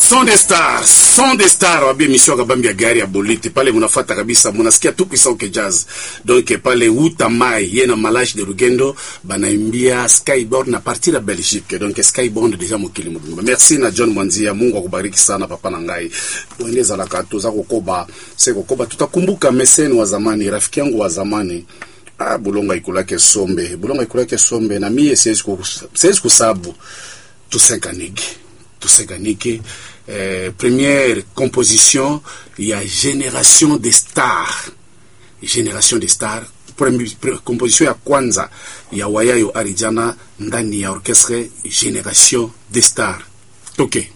Son des stars, son des stars wabia emission kabambi ya gari ya bolite pale munafata kabisa, munasikia tu kisauke jazz donc pale uta mai ye na malash de Rugendo banaimbia Skyborn na partir ya Belgique donc Skyborn deja mokili mobimba. Merci na John Mwanzia, Mungu akubariki sana papa na ngai uendeza la kato za kokoba se kokoba, tutakumbuka meseni wa zamani, rafiki yangu wa zamani Ah, Bulonga ikulake sombe, Bulonga ikulake sombe na mie siwezi kus- siwezi kusabu tusenganike tusenganike eh, première composition ya génération des stars génération des stars Premi- pre- composition ya kwanza ya wayayo arijana ndani ya orchestre génération des stars toke